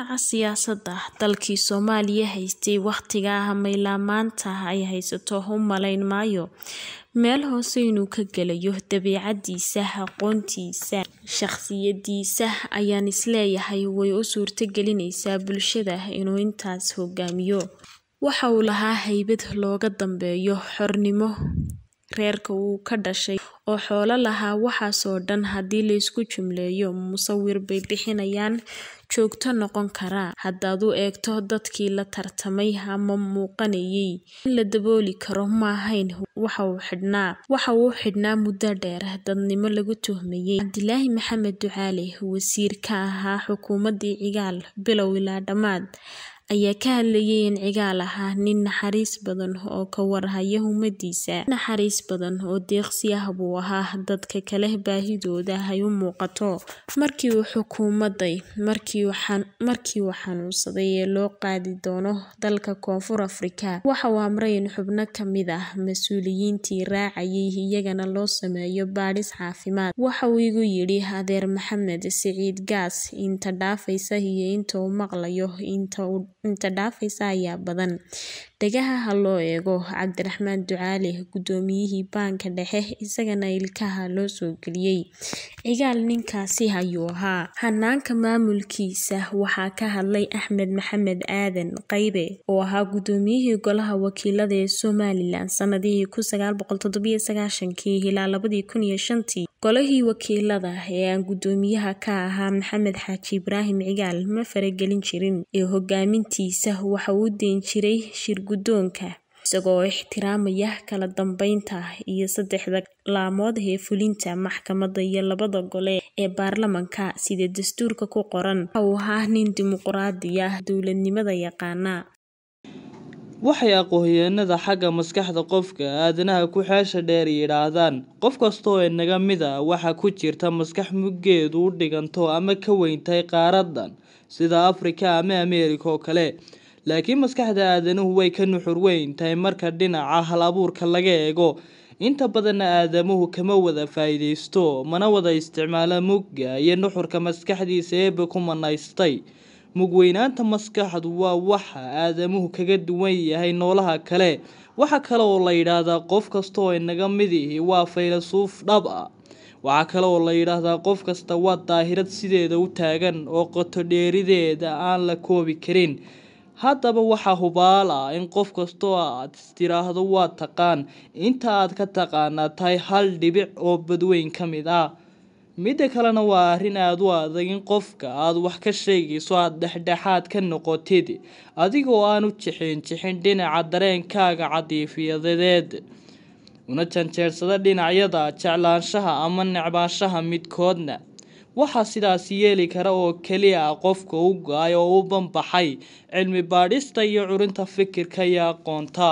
dhinaca siyaasadda dalkii Soomaaliya haystay waqtigaa maanta ay haysato u malayn maayo meel hoose inuu ka gelayo dabeecadiisa aqoontiisa shakhsiyadiisa ayaan isleeyahay way u suurto gelinaysaa bulshada inuu intaas hogaamiyo waxa uu lahaa haybad looga dambeeyo xornimo reerka uu ka dhashay oo xoolo lahaa waxaasoo dhan haddii laysku jumleeyo musawir bay bixinayaan joogto noqon kara haddaad u eegto dadkii la tartamay ama muuqanayay in la dabooli karo ma ahayn waxa uu xidhnaa waxa uu xidhnaa muddo dheer dadnimo lagu tuhmayay cabdilaahi maxamed ducaale wasiir ka ahaa xukuumaddii cigaal bilow ilaa dhammaad ayaa ka hadlayay in cigaal ahaa nin naxariis badan oo ka warhaya ummadiisa naxariis badan oo deeqsi ah buu ahaa dadka kale baahidooda ay u muuqato markii uu xukuumaday markii uu xanuunsaday ee loo qaadi doono dalka koonfur afrika waxa uu amray in xubno ka mid ah mas-uuliyiintii raacayay iyagana loo sameeyo baadhis caafimaad waxa uu igu yidhi adeer maxamed siciid gaas inta dhaafaysa iyo inta uu maqlayo inta dhaafaysa ayaa badan dhagaha ha loo eego cabdiraxmaan ducaale guddoomiyihii baanka dhexe isagana ilkaha loo soo geliyey cigaal ninkaasi ayuu ahaa hanaanka maamulkiisa waxaa ka hadlay axmed maxamed aadan qaybe oo ahaa guddoomiyihii golaha wakiilada ee somalilan sanadihii ilaa labadii kun iyo shantii golihii wakiilada ee aan guddoomiyaha ka ahaa maxamed xaaji ibraahim cigaal ma faragelin jirin ee hogaamintiisa waxa uu deyn jiray shirguddoonka isagoo ixtiraamaya kala dambeynta iyo saddexda laamood ee fulinta maxkamadda iyo labada gole ee baarlamanka sida dastuurka ku qoran waxa uu ahaa nin dimuqraadi ah dowladnimada yaqaana waxay aqoonyahanada xagga maskaxda qofka aadanaha ku xeesha dheer yidhaahdaan qof kasta oo inaga mid a waxa ku jirta maskax muggeedu u dhiganto ama ka weyntahay qaaradan sida afrika ama ameerika oo kale laakiin maskaxda aadanuhu way ka nuxur weyn tahay marka dhinaca hal abuurka laga eego inta badanna aadamuhu kama wada faa-iideysto mana wada isticmaala mugga iyo nuxurka maskaxdiisa eeba ku manaystay mugweynaanta maskaxdu waa waxa aadamuhu kaga duwan yahay noolaha kale waxa kale oo la yidhaahdaa qof kasta oo inaga mid ihi waa faylasuuf dhab ah waxaa kale oo la yidhaahdaa qof kasta waa daahirad sideeda u taagan oo qoto dheerideeda aan la koobi karin haddaba waxaa hubaal ah in qof kastoo aad istiraahdo waa taqaan inta aad ka taqaanaa tahay hal dhibic oo badweyn ka mid ah midda kalena waa arrin aada u adag in qofka aad wax ka sheegayso aada dhexdhexaad ka noqotid adigoo aan u jixin jixin dhinaca dareenkaaga cadiifiyadeed una janjeersada dhinacyada jeclaanshaha ama necbaanshaha midkoodna waxaa sidaas yeeli kara oo keliya ah qofka u go-ay oo u banbaxay cilmi baadhista iyo curinta fikirka iyo aqoonta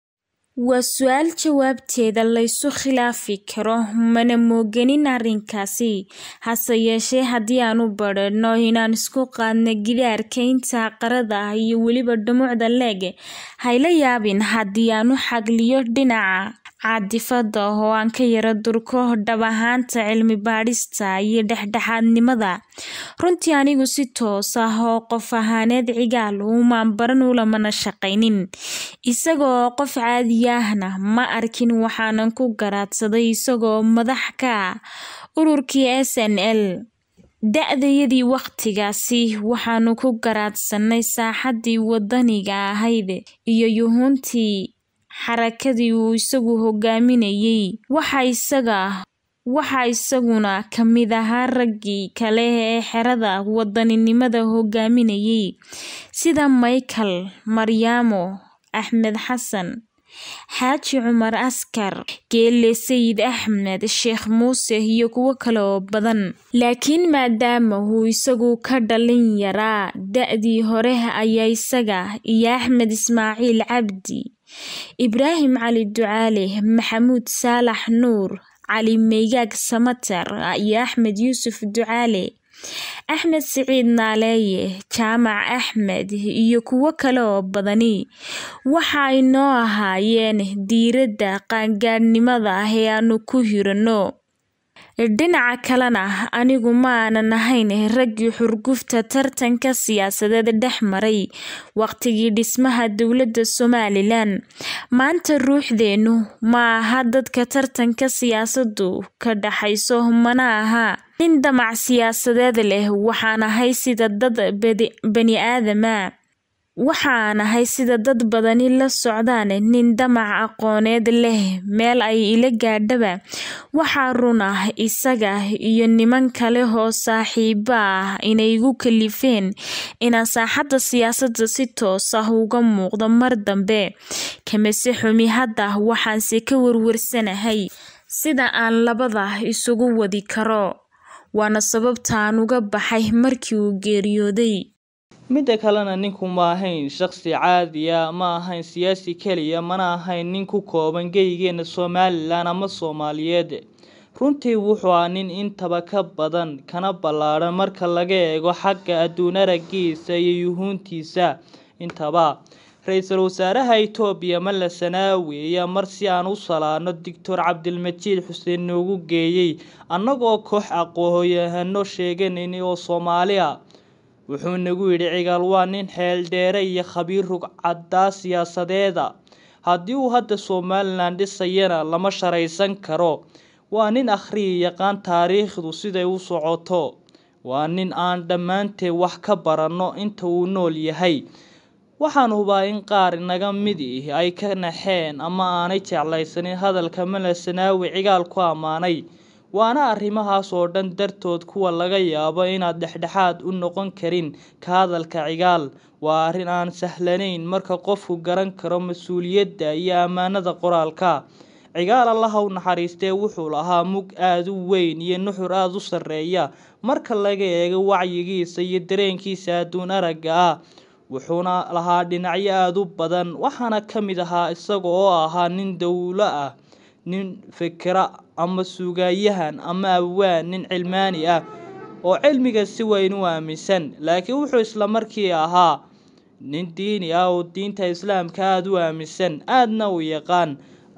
waa su-aal jawaabteeda laysu khilaafi karo mana mooganin arrinkaasi hase yeeshee haddii aan u badhanno inaan isku qaadno gidaarka inta qarada ah iyo weliba dhumucda leeg hayla yaabin haddii aan u xagliyo dhinaca caadifada oo aan ka yara durko dhab ahaanta cilmi baadhista iyo dhexdhexaadnimada runtii anigu si toos ah oo qof ahaaneed cigaal umaan baran ulamana shaqaynin isagaoo qof caadi ahna ma arkin waxaanan ku garaadsaday isagoo madax ka ah ururkii s n l da-dayadii wakhtigaasi waxaanu ku garaadsanay saaxaddii wadaniga ahayd iyo yuhuuntii xarakadii uu isagu hogaaminayay waxa isaga waxa isaguna ka mid ahaa raggii kale ee xerada wadaninimada hogaaminayay sida michael maryaamo axmed xasan xaaji cumar askar geele sayid axmed sheekh muuse iyo kuwo kale oo badan laakiin maadaama uu isagu ka dhalin yaraa da-dii hore ayaa isaga iyo axmed ismaaciil cabdi ibraahim cali ducaale maxamuud saalax nuur cali meygaag samatar iyo axmed yuusuf ducaale axmed siciid naaleeye jaamac axmed iyo kuwo kale oo badani waxa ay noo ahaayeen diiradda qaangaadhnimada ee aanu ku hiranno dhinaca kalena anigu ma aanan ahayn raggii xurgufta tartanka siyaasadeed dhex maray waqtigii dhismaha dowladda somalilan maanta ruuxdeenu ma aha dadka tartanka siyaasadu ka dhaxayso mana aha nin damac siyaasadeed leh waxaan ahay sida dad bani aadama waxaan ahay sida dad badani la socdaan nin damac aqooneed leh meel ay ila gaadhaba waxaa run ah isaga iyo niman kale oo saaxiibo ah inay igu kalifeen inaan saaxadda siyaasadda si toos ah uga muuqdo mar dambe kamase xumi hadda waxaanse ka warwarsanahay sida aan labada isugu wadi karo waana sababta aan uga baxay markii uu geeriyooday midda kalena ninku ma ahayn shaqsi caadiya ma ahayn siyaasi keliya mana ahayn nin ku kooban geygeena somalilan ama soomaaliyeed runtii wuxuu ah nin intaba ka badan kana ballaadhan marka laga eego xagga adduun aragiisa iyo yuhuuntiisa intaba ra-iisul wasaaraha itoobiya malla sanaawi ayaa mar si aan u salaano doctor cabdilmajiid xuseen noogu geeyey annagoo koox aqooyahano sheeganayna oo soomaali a wuxuu nagu yidhi cigaal waa nin xeeldheere iyo khabiir rugcadaa siyaasadeeda haddii uu hadda somalilan dhisayana lama sharaysan karo waa nin akhriya yaqaan taariikhdu siday u socoto waa nin aan dhammaanteed wax ka baranno inta uu nool yahay waxaan hubaa in qaar inaga mid ih ay ka naxeen ama aanay jeclaysanin hadalka mala sanaawi cigaal ku ammaanay waana arrimahaas oo dhan dartood kuwa laga yaabo inaad dhexdhexaad u noqon karin ka hadalka cigaal waa arrin aan sahlanayn marka qofku garan karo mas-uuliyadda iyo ammaanada qoraalka cigaal allaha u naxariistee wuxuu lahaa mug aada u weyn iyo nuxur aada u sarreeya marka laga eego wacyigiisa iyo dareenkiisa adduun aragga ah wuxuuna lahaa dhinacyo aada u badan waxaana ka mid ahaa isaga oo ahaa nin dowlo ah nin fikira ama sugayahan ama awaan nin cilmaani ah oo cilmiga si weyn u aaminsan laakiin wuxuu isla markii ahaa nin diini ah oo diinta islaamka aada u aaminsan aadna u yaqaan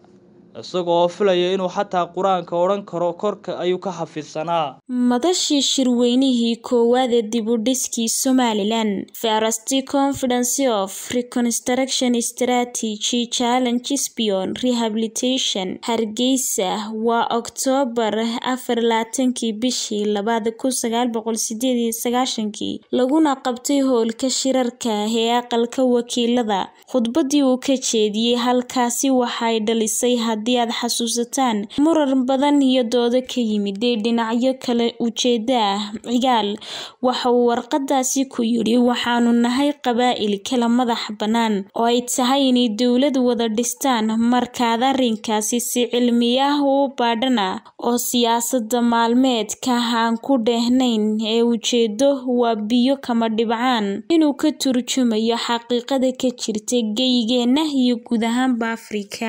isagoo filaya inuu xataa qur-aanka odhan karo korka ayuu ka xafidsanaa madashii shirweynihii koowaad ee dib u dhiskii somalilan first confidence of reconstruction strategy challenges beyond rehabilitation hargeysa waa oktoobar afar laatankii bishii labaad kun sagaal boqol sideed iyo sagaashankii laguna qabtay howlka shirarka ee aqalka wakiilada khudbadii uu ka jeediyey halkaasi waxay dhalisay haddii aad xasuusataan murar badan iyo doodo ka yimid ee dhinacyo kale ujeeda ah cigaal waxa uu warqadaasi ku yidhi waxaanu nahay qabaa'il kala madax bannaan oo ay tahay inay dowlad wada dhistaan markaad arrinkaasi si cilmi ah u baadhana oo siyaasada maalmeedka aan ku dheehnayn ee ujeedo waa biyo kama dhibcaan inuu ka turjumayo xaqiiqada ka jirta geygeena iyo guud ahaanba afrika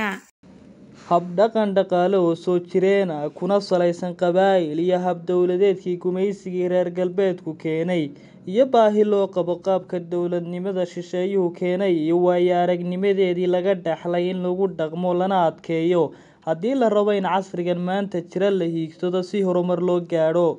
habdhaqan dhaqaale oo soo jireen ah kuna salaysan qabaa'il iyo hab-dowladeedkii gumaysigii reer galbeedku keenay iyo baahi loo qabo qaabka dowladnimada shisheeyuhu keenay iyo waayo aragnimadeedii laga dhaxlay in lagu dhaqmo lana adkeeyo haddii la rabo in casrigan maanta jira la hiigsado si horumar loo gaadho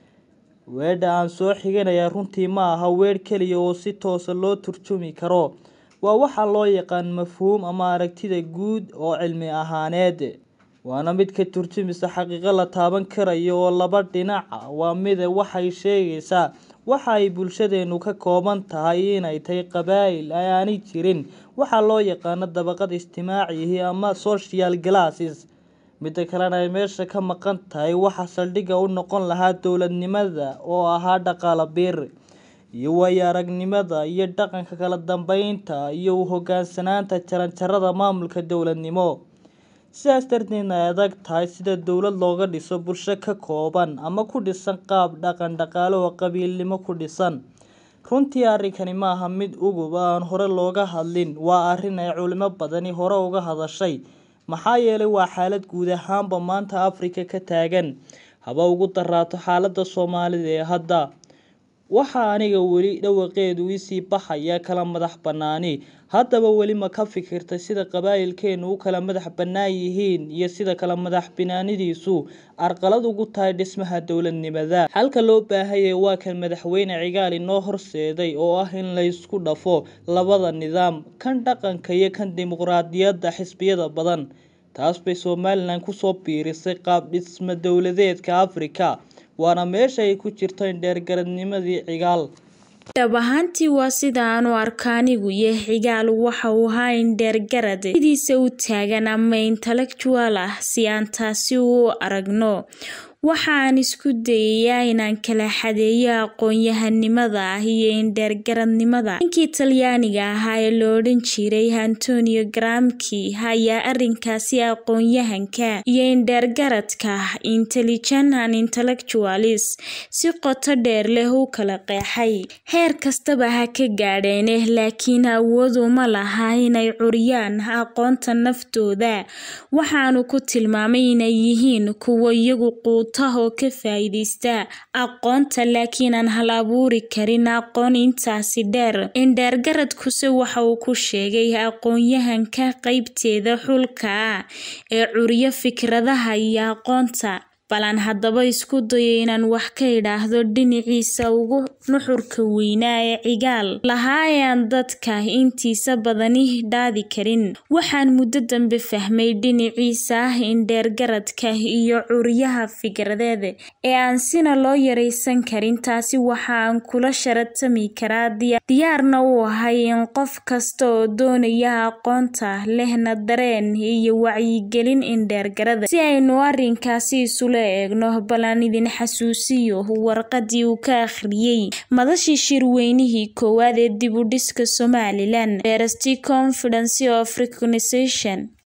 weedha aan soo xiganayaa runtii ma aha weedh keliya oo si toosa loo turjumi karo waa waxaa loo yaqaan mafhuum ama aragtida guud oo cilmi ahaaneed waana mid ka turjumisa xaqiiqo la taaban karayo oo laba dhinaca waa mida waxay sheegaysaa waxa ay bulshadeenu ka kooban tahay inay tahay qabaa'il ay aanay jirin waxaa loo yaqaano dabaqad ijtimaacihi ama social glasses midda kalena ay meesha ka maqan tahay waxa saldhigga u noqon lahaa dowladnimada oo ahaa dhaqaala biir iyo waayo aragnimada iyo dhaqanka kala dambeynta iyo u hogaansanaanta jaranjarada maamulka dowladnimo sidaas darteedna ay adag tahay sida dowlad looga dhiso bulsho ka kooban ama ku dhisan qaab dhaqan dhaqaale oo qabiilnimo ku dhisan runtii arrinkani ma aha mid ugub aan hore looga hadlin waa arrin ay culimo badani hore uga hadashay maxaa yeelay waa xaalad guud ahaanba maanta afrika ka taagan haba ugu daraato xaaladda soomaalida ee hadda waxaa aniga weli dhawaqeedu isii baxaya kala madax bannaani haddaba weli ma ka fikirtay sida qabaa'ilkeenu u kala madax bannaan yihiin iyo sida kala madax banaanidiisu arqalad ugu tahay dhismaha dowladnimada xalka loo baahayay waa kan madaxweyne cigaal inoo horseeday oo ah in la isku dhafo labada nidaam kan dhaqanka iyo kan dimuqraadiyadda xisbiyada badan taas bay somalilan kusoo biirisay qaab dhisma dowladeedka afrika waana meesha ay ku jirto indheergaradnimadii cigaal dhab ahaantii waa sida aan u arka anigu iyo cigaal waxa uu ahaa indheergarad sidiisa u taagan ama intellectual ah si aan taasi u aragno waxaan isku dayayaa inaan kala xadeeyo aqoon-yahanimada ah iyo indheergaradnimada ninkii talyaaniga ahaa ee la odhan jiray antonio gramki ayaa arinkaasi aqoon-yahanka iyo indheergaradka intelligent and intellectualis si qoto dheer leh u kala qeexay heer kastaba ha ka gaadheene laakiin awood uma laha inay curiyaan aqoonta naftooda waxaanu ku tilmaamay inay yihiin kuwo iyagu quutaha oo ka faa-iideysta aqoonta laakiin aan hal abuuri karin aqoon intaasi dheer indheergaradkuse waxa uu ku sheegay aqoon-yahanka qeybteeda xulka ah ee curiyo fikradaha iyo aqoonta balan haddaba isku dayo inaan wax ka idhaahdo dhinaciisa ugu nuxurka weynaa ee cigaal lahaa ee aan dadka intiisa badani dhaadi karin waxaan muddo dambe fahmay dhinaciisa ah indheergaradka iyo curiyaha fikradeed ee aan sina loo yaraysan karin taasi waxa aan kula sharatami karaa diyaarna u ahay in qof kasta oo doonaya aqoonta lehna dareen iyo wacyigelin indheergarada si aynu arinkaasi isula eegno bal aan idin xasuusiyo warqadii uu ka akhriyey madashii shirweynihii koowaad ee dib u dhiska somalilan university confidence of recognization